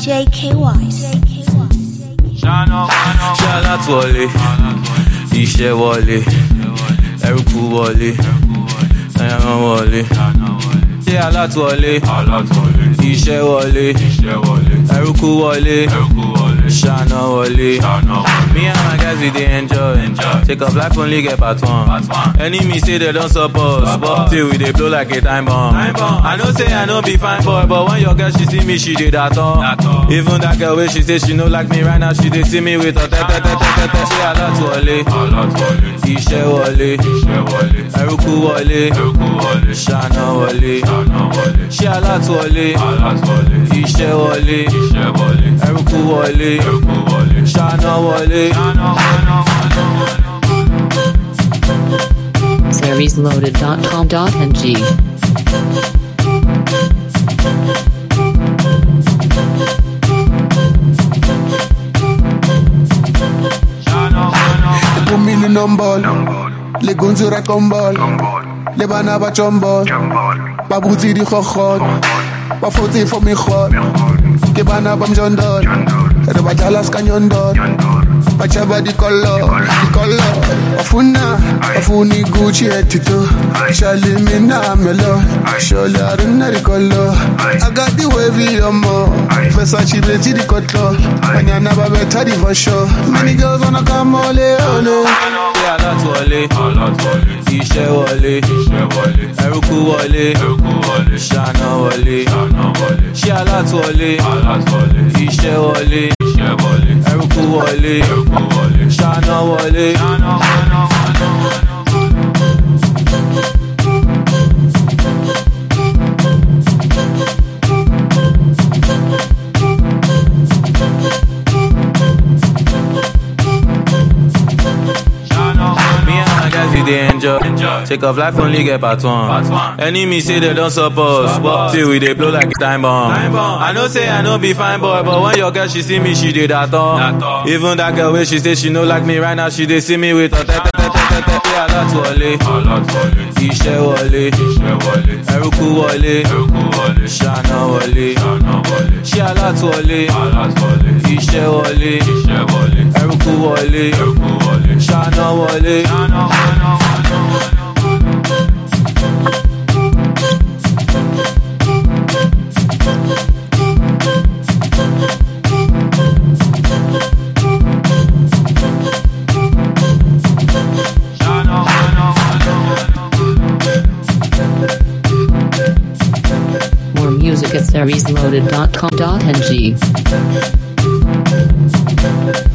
JK Wise. ṣé alátúwọlé iṣẹ́ wọlé ẹrúkú wọlé ẹran wọlé ṣé alátúwọlé iṣẹ́ wọlé ẹrúkú wọlé ṣáná wọlé. Me and my guys we dey enjoy. Take up life only get part one. Enemy say they don't support, but till we dey blow like a time bomb. I know say I no be fine boy, but when your girl she see me she dey that on. Even that girl wey she say she no like me right now, she dey see me with her tete tete tete. Ṣé alátúwọlé? Iṣẹ́ wọlé. Ẹrúkú wọlé. Ṣáná wọlé. Ṣé alátúwọlé? Iṣẹ́ wọlé. Ẹrúkú wọlé. Ṣáná wọlé. seriesloaded.com.ng. They put me in the number. Les gonzura kombol. Les bana ba chombol. Ba bouti di khokhot. Ba foti for me khot. Ke bana bam jondol. Re ba jalas kanyondol. Ba chaba di color. Di color. Afuna. Afuni Gucci etito. Shali mina melo. Sholi aruna di color. I got the wavy omo. Versace beti di cutler. Banyana ba beta di for sure. Many girls wanna come ole ole. Ṣé alátúwọlé? Iṣẹ́ wọlé. Ẹrúkú wọlé. Ṣáná wọlé. Ṣé alátúwọlé? Iṣẹ́ wọlé. Ẹrúkú wọlé. Ṣáná wọlé. Me and my guys we dey enjoy. Take off life only get part one. Enemy say they don't support, but till we dey blow like a time bomb. I know say I no be fine boy, but when your girl she see me, she dey that on. Even that girl wey she say she no like me right now, she dey see me with her tete tete tete. Ṣé alátúwọlé? Iṣẹ́ wọlé. Ẹrúkú wọlé. Ṣáná wọlé. Ṣé alátúwọlé? Iṣẹ́ wọlé. Ẹrúkú wọlé. Ṣáná wọlé. More music at seriesloaded.com.ng.